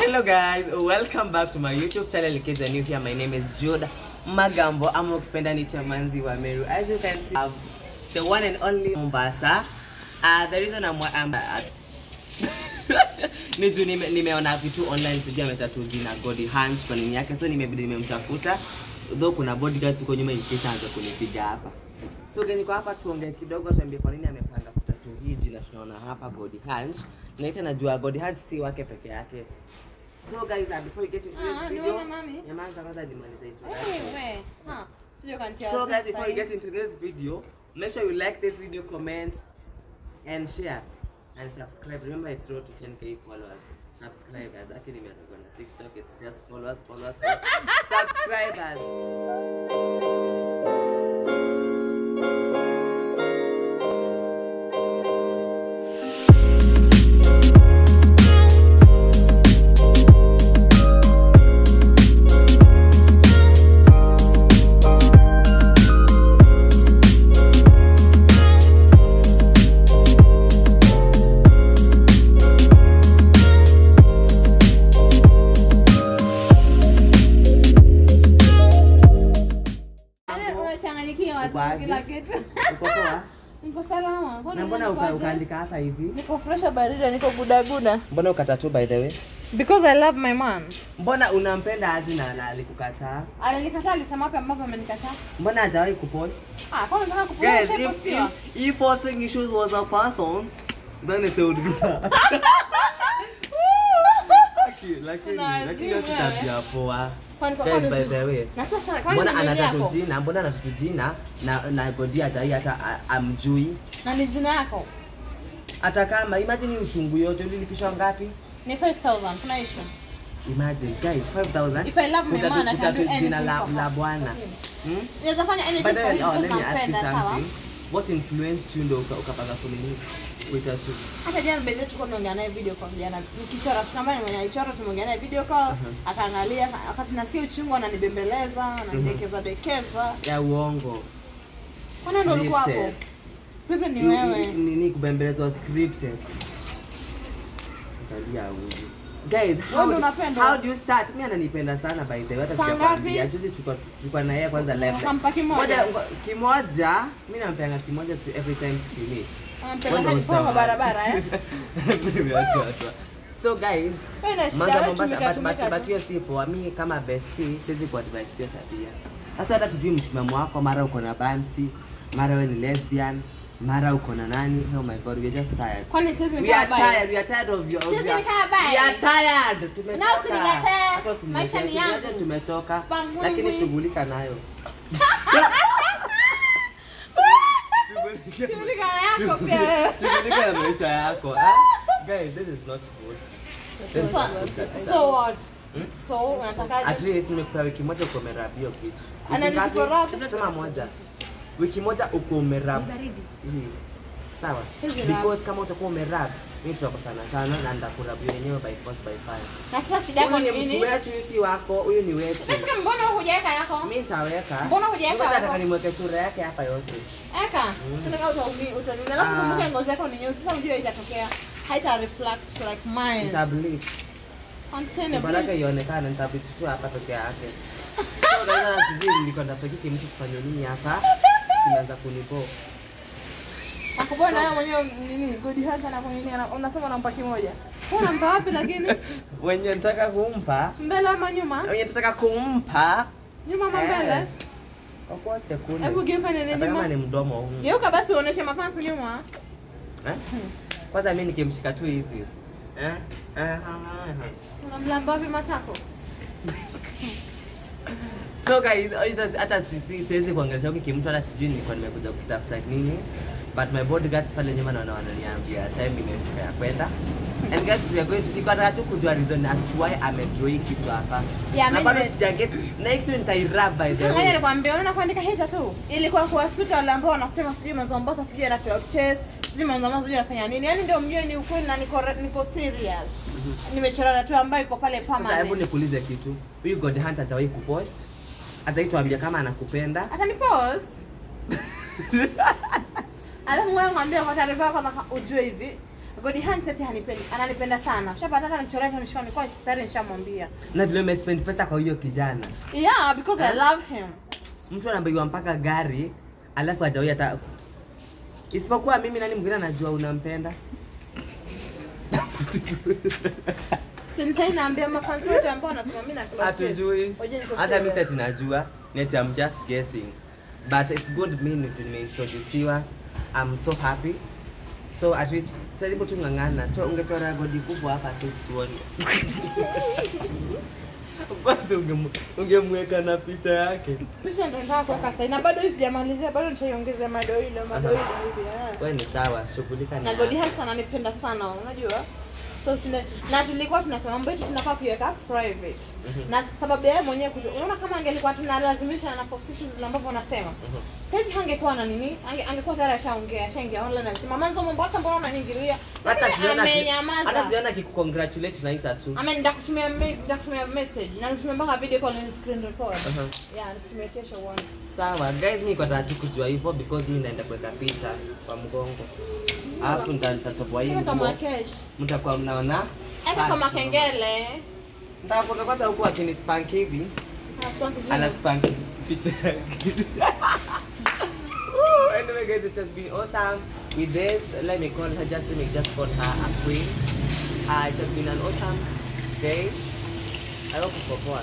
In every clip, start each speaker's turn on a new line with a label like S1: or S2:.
S1: Hello guys, welcome back to my YouTube channel. In case you're new here, my name is Jude Magambo. ama ukipenda ni Chamanzi wa Meru. As you can see, I have the one and only Mombasa. Uh, the reason I'm, I'm uh, ni juu nime, nimeona vitu online sijui ametatu jina Godi Hunch kwa nini yake, so nimebidi nimemtafuta though kuna bodyguards huko nyuma in case aanze kunipiga hapa. So gani kwa hapa tuongee kidogo, tuambie kwa nini amepanga kutatu hii jina tunaona hapa Godi Hunch. Na ita najua Godi Hunch si wake peke yake. So guys, uh, before we get into
S2: Ah,
S1: this
S2: ni
S1: video,
S2: wewe nani?
S1: nyamaza kwanza nimalize introduction.
S2: Wewe, ha, sijui ukanitia
S1: So
S2: wasiwasi
S1: guys, before we
S2: sahi.
S1: get into this video, make sure you like this video, comment, and share, and subscribe. Remember, it's road to 10k followers. Subscribers. Actually, we're not on TikTok. It's just followers, followers, followers. subscribers.
S2: Yaani umechanganyikiwa tu
S1: Uko aje?
S2: kila kitu.
S1: Uko poa?
S2: Niko salama. Kwani
S1: Na mbona
S2: niko
S1: uka-
S2: aje?
S1: ukaandika hapa hivi?
S2: Niko fresh barida, niko gudaguda.
S1: Mbona ukatatu by the way?
S2: Because I love my man.
S1: Mbona unampenda aje na na alikukataa?
S2: Alinikataa alisema wapi ambapo amenikataa?
S1: Mbona hajawahi kupost?
S2: Ah, kwa nini nataka
S1: Guys,
S2: kupost
S1: if,
S2: postiwa?
S1: if, if posting issues was a person's, then it would be Lakini- lakini
S2: Kuna
S1: lakini hiyo si
S2: azimu
S1: tabia poa.
S2: Kwani kwa
S1: Guys,
S2: kwani
S1: by
S2: zi-
S1: the way,
S2: Na sasa kwani
S1: mbona
S2: ni nini
S1: anatatu
S2: yako?
S1: jina mbona anatatu jina na na godi hatai hata a- amjui
S2: Na ni jina yako?
S1: hata kama imagine hii uchungu yote ulilipishwa ngapi
S2: Ni 5000. Kuna issue.
S1: imagine guys 5000
S2: If I love my
S1: Kutatu-
S2: man, I can
S1: kutatu
S2: do
S1: jina
S2: anything
S1: la,
S2: for
S1: la
S2: her.
S1: bwana hmm?
S2: Naweza fanya anything
S1: By the
S2: for
S1: way,
S2: him
S1: oh,
S2: because
S1: let me ask you
S2: nampenda, sawa?
S1: something. What influeed you ndo uka- ukapanga kunini kuitatu?
S2: hata jana bedhe tulikuwa tunaongea naye video call jana nikichora sikambani mwenye alichora tumeongea naye video call akaangalia wakati nasikia uchungu ananibembeleza ananidekeza dekeza
S1: Ya uongo.
S2: kwana ndo ulikuwa hapo
S1: Scripted.
S2: script ni
S1: Ni-
S2: wewe
S1: ni- Nini kubembelezwa scripted. Angalia huyu. Guys, how,
S2: Wewe ndo
S1: do-
S2: unapendwa.
S1: how do you start? Mimi ananipenda sana by the way. Hata
S2: Saa
S1: sijakwambia.
S2: ngapi?
S1: Juzi tulikuwa tulikuwa na yeye kwanza live.
S2: Ukampa kimoja?
S1: Moja- ngo- kimoja. Mimi nampeanga kimoja tu every time tukimit.
S2: anampenda hadi kwa barabara eh
S1: so guys
S2: wewe na shida
S1: Manza
S2: wewe
S1: Mombasa,
S2: tumika
S1: but- but-
S2: tumika
S1: but
S2: tu
S1: hiyo si poa. Mi kama bestie siwezi kuadvise hiyo tabia. Sasa hata tujui msimamo wako, mara uko na bansi, mara wewe ni lesbian, mara uko na nani. Oh my god, we are just tired.
S2: kwani siwezi
S1: We
S2: nikaa
S1: are
S2: baya
S1: tired, we are tired of your of
S2: Siwezi
S1: your-
S2: nikaa baya.
S1: We are tired. Tumechoka.
S2: Na usiniletee.
S1: Hata usiniletee.
S2: Maisha ni
S1: Tumeacha
S2: yangu.
S1: Tumechoka.
S2: Spangwingwi.
S1: Lakini shughulika nayo. Shughulika-
S2: Shughulika yako pia wewe
S1: Shughulika na maisha yako. ah? Guys, this is not good. This is not good kabisa.
S2: so what
S1: Hmm?
S2: so
S1: At
S2: unatakaje
S1: least nimekupea wiki moja uko umerab hiyo kitu. Wiki
S2: Ananisipo
S1: ngapi?
S2: rub?
S1: Sema moja. Wiki moja uko umerab. Hii. Sawa.
S2: Siwezi rub.
S1: Because kama utakuwa umerab, mimi tutakosana sana na ndakurab yenyewe by force by fire.
S2: na sasa shida yako
S1: Huyu
S2: ni
S1: ni mtu
S2: nini
S1: wetu, huyu si wako, huyu ni wetu.
S2: Sasa mbona hujaweka yako
S1: Mimi nitaweka.
S2: Mbona hujaweka
S1: Ngoja
S2: hapo?
S1: nataka nimweke sura yake hapa yote.
S2: Eka, tunataka utaumi utanini. Alafu
S1: Ah.
S2: kumbuka ngozi yako ni nyeusi. Sasa unajua itatokea haita reflect like mine.
S1: Nitableach.
S2: Continue
S1: Sibalaka
S2: please.
S1: ionekane nitableach tu hapa peke yake. So guys, sijui nilikuwa napekiki mtu kufanya nini hapa. Kimeanza kunibo.
S2: Nakubona nayo mwenyewe nini good heart na kunini ana- unasema unampa kimoja. Wewe unampa wapi lakini?
S1: Wenye nataka kumpa,
S2: Mbele ama nyuma?
S1: wenye nataka kumpa
S2: Nyuma ama mbele?
S1: Eh, kokote kule.
S2: Hebu geuka nini
S1: Hata kama
S2: nyuma?
S1: ni mdomo huu.
S2: Geuka basi uoneshe mafansi nyuma.
S1: Eh? Kwanza mimi nikimshika tu hivi. Eh? Eh, ah, ah, ah.
S2: Unamlamba wapi matako?
S1: So guys, hata- hata sisi- siwezi kuongelesha huki kimtu hata sijui nilikuwa nimekuja kutafuta nini. But my bodyguards pale nyuma naona wananiambia time imefika ya kwenda. And guys, we are going to nilikuwa nataka tu kujua reason as to why amedraw hii kitu hapa.
S2: Yeah,
S1: Na
S2: mimi
S1: bado
S2: nime-
S1: sijaget. Next week nitairub by the
S2: Sasa ngoja
S1: way.
S2: nikwambie, unaona kuandika hii tu ilikuwa kuwasuta wale ambao wanasema sijui Mazombosa sijui ana cloud chase, sijui Mazombosa sijui anafanya nini. Yaani ndio mjue ni ukweli na niko niko serious. Nimechora tattoo ambayo iko pale
S1: Sasa hebu
S2: permanent.
S1: nikuulize kitu. Huyu God Hunter atawahi kupost? Ataituambia kama anakupenda?
S2: Atani post. Alafu ngoja nikwambie kwa taarifa yako kwanza ujue hivi. Godi Hans eti hanipendi, ananipenda sana. Shapata hata nichorea hata nishika nilikuwa tayari nishamwambia.
S1: Na vile umespend pesa kwa huyo kijana.
S2: Yeah, because I
S1: Eh?
S2: love him.
S1: Mtu anabaiwa mpaka gari alafu hajawahi hata isipokuwa mimi, nani mwingine anajua unampenda?
S2: Sintai naambia mafansi wote ambao wanasema mimi na Claude Chase.
S1: Hatujui.
S2: Oje niko
S1: Hata mimi
S2: serious.
S1: sasa tunajua. Net I'm just guessing. But it's good mimi nimeintroduciwa. I'm so happy. So at least jaribu tu ng'ang'ana. Cho ungechora godi kubwa hapa tu tuone. Kwanza ungemu- ungemweka na picha yake.
S2: Pisha ndo nataka kuweka sahi na bado hii sijamalizia, bado nitaiongezea madoido madoido hivi. eh.
S1: Wewe ni sawa, shughulika
S2: Na Godi Hunt ananipenda sana, unajua? So sine, na tulikuwa tunasema mambo yetu tunafaa kuiweka private.
S1: Mhm.
S2: Na sababu ya yeye mwenyewe kuto, unaona kama angelikuwa tunalazimisha na force issues vile ambavyo unasema. Saizi hangekuwa na nini? Ange, angekuwa tayari ashaongea, ashaingia online anasema manzo Mombasa mbona unaniingilia?
S1: Hata
S2: Lakini
S1: siona ki- hata
S2: amenyamaza.
S1: siona kikukongratulate naita tu.
S2: Ame ndakutumia me- ndakutumia message na nitumia mpaka video call and screen record.
S1: Uh-huh.
S2: Yeah, nikutumia kesho uone.
S1: Sawa guys, mimi kwa tu kujua hivyo because mimi naenda kuweka picha kwa mgongo. Alafu nita- nitatoboa hii
S2: Eka kama
S1: nguo.
S2: cash.
S1: Mtakuwa mnaona.
S2: Eka kama
S1: Fashion.
S2: kengele.
S1: Nitakuwa kwanza huku akini spank hivi.
S2: Anaspank
S1: Ana
S2: jina.
S1: spank picha yake. Woo, anyway guys, it has been awesome with this. Let me call her just let me just call her a queen. Uh, it has been an awesome day. I hope uko poa.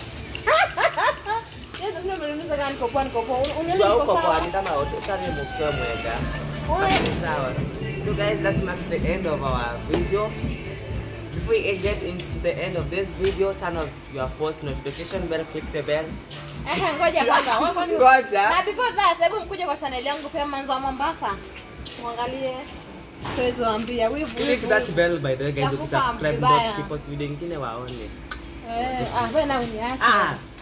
S2: Yes, sasa umeniuliza kama niko poa niko poa. Unioni
S1: Jua
S2: niko
S1: uko poa
S2: sawa?
S1: ni kama utari mukwe mwega.
S2: Uwe-
S1: Sawa. So guys, that marks the end of our video. Before we get into the end of this video, turn off your post notification bell, click the bell.
S2: Ehe, ngoja kwanza. Wewe kwani
S1: Ngoja.
S2: Na before that, hebu mkuje kwa channel yangu pia Manzo wa Mombasa. Muangalie. Tuweze waambia wivu.
S1: Click
S2: wivu,
S1: that
S2: wivu.
S1: bell by the way guys,
S2: Ya kufahamu
S1: ukisubscribe
S2: vibaya.
S1: ndio tukipost video nyingine waone.
S2: Eh, ah, wewe na uniache.
S1: Ah,